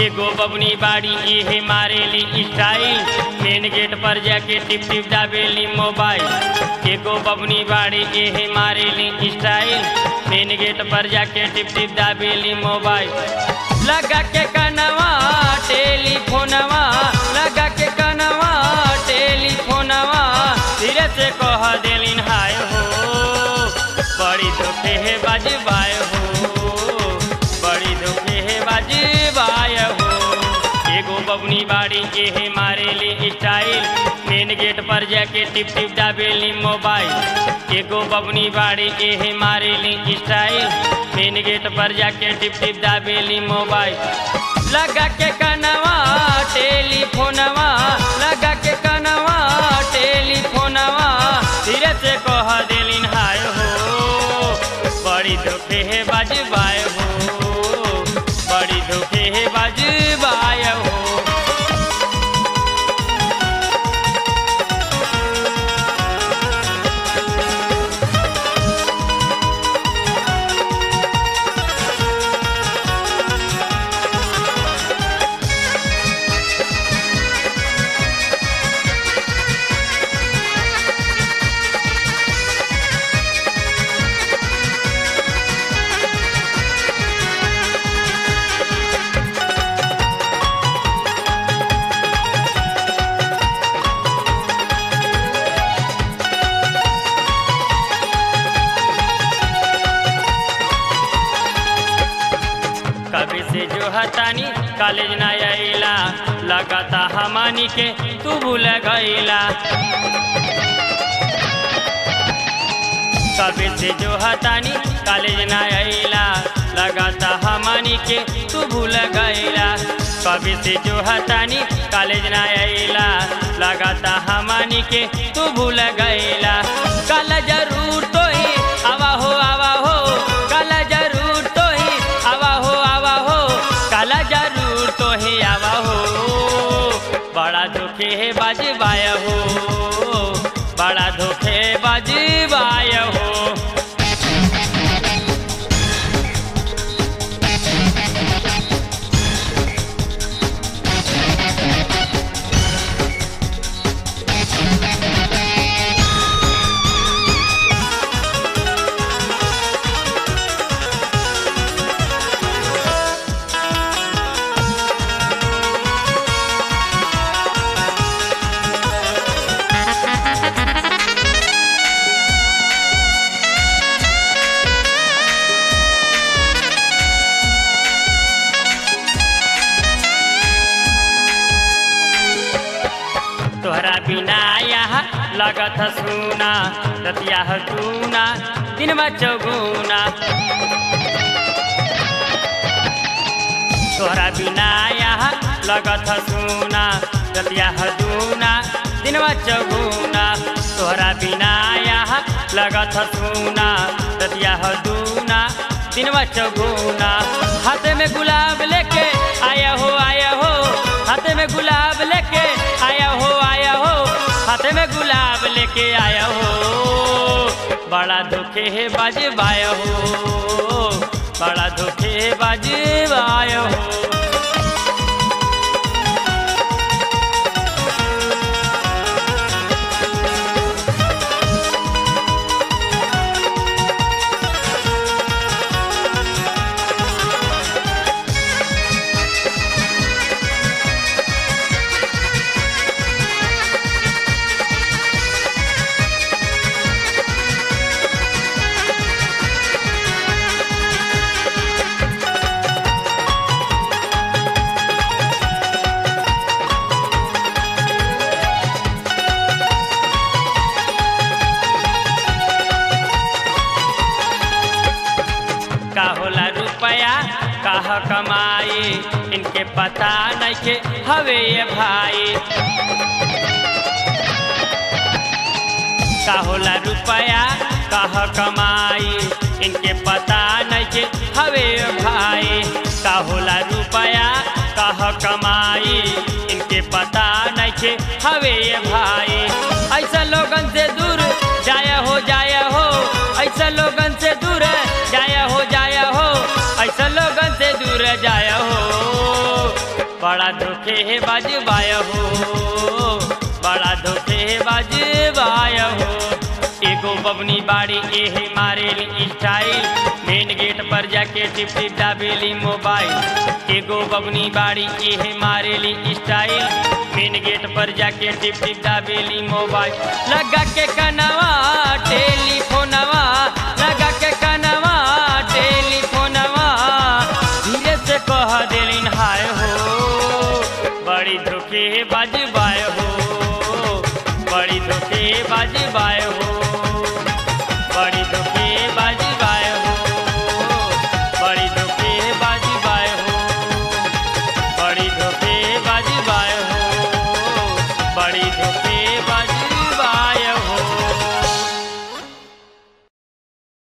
एगो बबनी बाड़ी इहे मारेली स्टाइल मेन गेट पर जाके टिप टिप दाबेली मोबाइल एगो बबनी बाड़ी इहे मारेली स्टाइल मेन गेट पर जाके टिप टिप दाबेली मोबाइल लगा के कनवा टेलीफोनवा लगा के कनवा टेलीफोनवा धीरे से कह देलिन हाय हो बड़ी धोखे है बाजबाय हो बड़ी धोखे है बाजबाय हो एगो बबनी बाड़ी के है मारेली स्टाइल मेन गेट पर जाके टिप टिप दाबेली मोबाइल एगो बबनी बाड़ी के है मारेली स्टाइल मेन गेट पर जाके टिप टिप दाबेली मोबाइल लगा के कनवा टेलीफोनवा लगा के कनवा टेलीफोनवा धीरे से कह देलिन हाय हो बड़ी धोखे है बाजबाय हो बड़ी धोखे है बाजबाय हो कभी से जो हतानी कॉलेज ना आइला लगाता हमानी के तू भूल गईला कभी से जो हतानी कॉलेज ना आइला लगाता हमानी के तू भूल गईला कभी से जो हतानी कॉलेज ना आइला लगाता हमानी के तू भूल गईला कल जरूर तो ही आवा हो आवा हो कल जरूर तो ही आवा हो आवा हो कल जरूर तो ही आवा हो बड़ा धोखे है बाजबाय हो बड़ा धोखे बाजबाय हो तोहरा बिना यहाँ लगत सुना रतिया दूना दिन चौगुना तोहरा बिना यहाँ लगत सुना रतिया दूना दिन चौगुना तोहरा बिना यहाँ लगत सुना रतिया दूना दिन चौगुना हाथ में गुलाब लेके आया हो आया हो हाथ में गुलाब लेके आया हो आया हो हाथ में गुलाब लेके आया हो बड़ा धोखे है बाजबाय हो बड़ा धोखे है बाजबाय हो का होला रुपया काह कमाई इनके पता नहीं के हवे ये भाई का होला रुपया काह कमाई इनके पता नहीं के हवे ये भाई का होला रुपया काह कमाई इनके पता नहीं के हवे ये भाई ऐसा लोगन से दूर जाया हो जाया हो ऐसा लोगन से दूर जाया हो जाया हो ऐसा लोगन से दूर जाया हो बजबाय हो बड़ा धोखे बजबाय हो एगो बबनी बाड़ी एहे मारेली स्टाइल मेन गेट पर जाके टिप टिप दाबेली मोबाइल एगो बबनी बाड़ी एहे मारेली स्टाइल मेन गेट पर जाके टिप टिप दाबेली मोबाइल लगा के कनवा टेलीफोनवा लगा के कनवा टेलीफोनवा धीरे से कह देलिन हाय हो बड़ी धोखे बजबाय हो बड़ी धोखे बजबाय हो